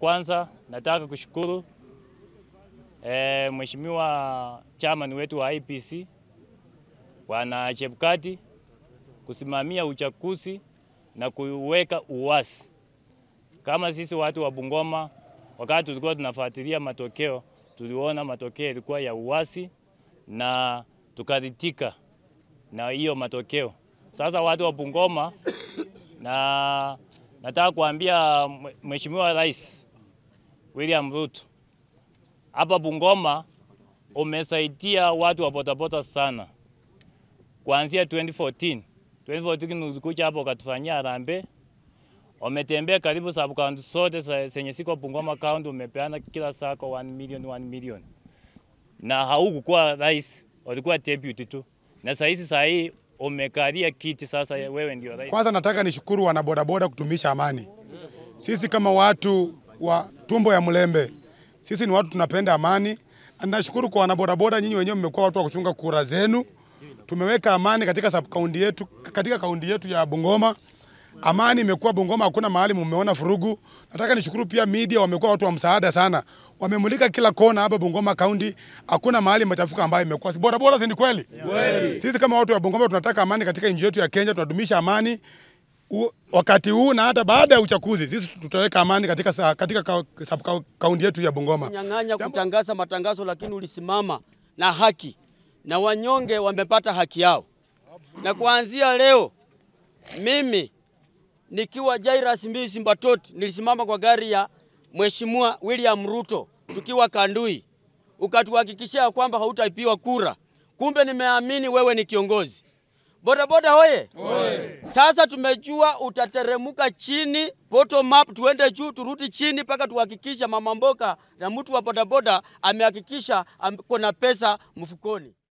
kwanza nataka kushukuru e, Mheshimiwa chairman wetu wa IPC Bwana Chebukati kusimamia uchaguzi na kuweka uwasi. Kama sisi watu wa Bungoma, wakati tulikuwa tunafuatilia matokeo, tuliona matokeo ilikuwa ya uwasi na tukaridhika na hiyo matokeo. Sasa watu wa Bungoma, na nataka kuambia Mheshimiwa Rais William Ruto hapa Bungoma umesaidia watu wa bodaboda sana kuanzia 2014. 2014 ulikuja hapo ukatufanyia harambee, umetembea karibu sub county zote zenye siko Bungoma county, umepeana kila sako 1 million 1 million, na haukukuwa rais, ulikuwa deputy tu, na saa hizi saa hii umekalia kiti sasa, wewe ndio rais. Kwanza nataka nishukuru wanabodaboda kutumisha amani. Sisi kama watu wa tumbo ya Mlembe, sisi ni watu tunapenda amani, na nashukuru kwa wanabodaboda, nyinyi wenyewe mmekuwa watu wa kuchunga kura zenu. Tumeweka amani katika sub county yetu, katika kaunti yetu ya Bungoma. Amani imekuwa Bungoma, hakuna mahali mumeona furugu. Nataka nishukuru pia media, wamekuwa watu wa msaada sana, wamemulika kila kona hapa Bungoma County, hakuna mahali machafuko ambayo imekuwa. Si bora bora, si ni kweli? Sisi kama watu wa Bungoma tunataka amani katika nchi yetu ya Kenya, tunadumisha amani u, wakati huu na hata baada ya uchaguzi, sisi tutaweka amani katika sa- katika ka- sub ka- kaunti yetu ya Bungoma. nyang'anya kutangaza matangazo, lakini ulisimama na haki na wanyonge wamepata haki yao. Na kuanzia leo mimi nikiwa Jairus Mbii Mbatoti nilisimama kwa gari ya Mheshimiwa William Ruto tukiwa Kandui, ukatuhakikishia kwamba hautaipiwa kura. Kumbe nimeamini wewe ni kiongozi. Bodaboda hoye! Sasa tumejua utateremuka chini, bottom up, tuende juu, turudi chini mpaka tuhakikisha mama mboga na mtu wa bodaboda amehakikisha am- kuna pesa mfukoni.